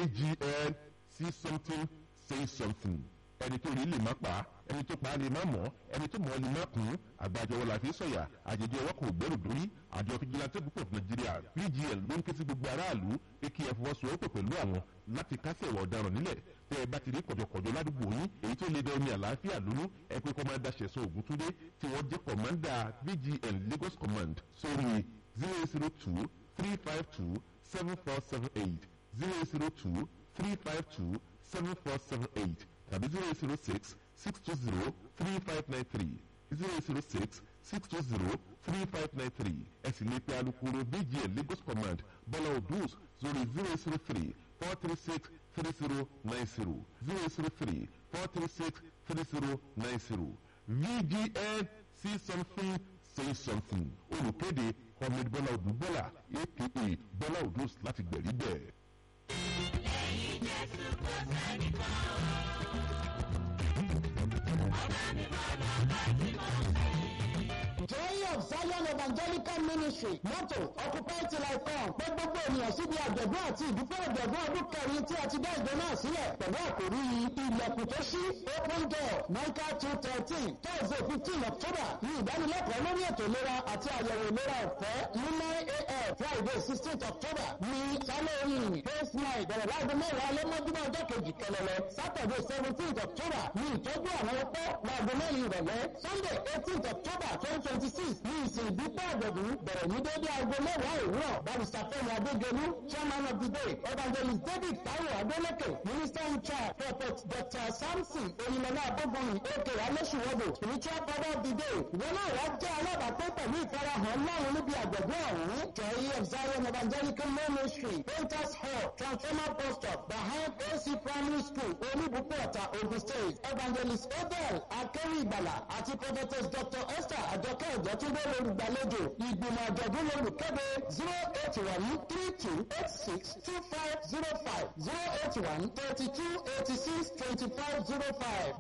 vgn see something say something ẹni tó rí lè má pa ẹni tó pa á lè má mọ̀ ẹni tó mọ̀ ọ́ lè má kún àgbàjọwọ́ la fi sọ̀yà àjèjì ọwọ́ kò gbẹ́rù dórí àjọ fìjìláńtì púpọ̀ nàìjíríà vgn ló ń ké sí gbogbo aráàlú pé kí ẹ fọwọ́sowọ́pọ̀ pẹ̀lú àwọn láti kásẹ̀ ìwà ọ̀daràn nílẹ̀ tẹ́ ẹ bá ti rí kọ̀jọ̀kọ̀jọ̀ ládùúgbò yín èyí tó lè dẹ omi àlàáfíà lónú ẹ pé kọ́mándà ṣẹ̀sán ògúntúndé tí wọ́n jẹ́ kọ̀mándà vgn lagos command sórí zero zero two three five two seven four seven eight zero zero two three five two seven four seven eight tàbí zero zero six six two zero three five nine three zero zero six six two zero three five nine three ẹ sì lè pe alukoro bgn lagos command bọ́lá odus sórí zero zero three four three six three zero nine zero zero zero three four three six three zero nine zero vgn see something say something olùkéde ahmed bọ́lá odù bọ́lá aka bọ́lá odus láti gbẹ̀rí bẹ́ẹ̀. lẹ́yìn jésù kò sẹ́ni kan ọba mi bọ́lá láti mọ̀ sí. Joy of Zion Evangelical Ministry mọ́tò Occupy till I come pé gbogbo ènìyàn síbi àjọ̀dún àti ìdúpẹ́ àjọ̀dún ọdún kẹrin tí a ti dá ìjọ náà sílẹ̀ pẹ̀lú àkòrí ilẹ̀kùn tó ṣí open door Michael two thirteen Thursday fifteen October ní ìdánilẹ́kọ̀ọ́ lórí ètò ìlera àti àyẹ̀wò ìlera ọ̀fẹ́ ní nine a.m. Friday sixteenth October ní Halloween Praise night bẹ̀rẹ̀ láago mẹ́wàá lẹ́mọ́júmọ́ ọjọ́ kejì kẹlẹ́lẹ́ Saturday seventeenth October ní ìtọ́jú àwọn ọpọ́ láago mẹ́rin ìrọ̀lẹ́ Sunday eighteenth October twenty twenty six ní ìsìn ìdúpẹ́ àjọ̀dún bẹ̀rẹ̀ ní dédé aago mẹ́wàá òwúrọ̀ barista fẹ́mi adégelú chairman of the day evangelist david taiwo adeleke minister in charge prophet dr samson oyinlọlá abógunrin aka alẹ́sùwọ́bù spiritual father of the day ìwé náà wá jẹ́ alábàápẹ́ pẹ̀lú ìfarahàn láwọn níbi àjọ̀dún ọ̀hún joy of zion evangelical ministry painters hall transformer bus stop behind ac primary school olúbùkún ọ̀tà ogun state evangelist odell akéwì ìgbàlà àti prophetess dr esther àjọkẹ́ ìjọ́túndé lórúgbàlejò ìgbìmọ̀ àjọ̀dún lórúkẹ́dẹ zero eight one three two eight six two five zero five zero eight one thirty two eighty six twenty five zero five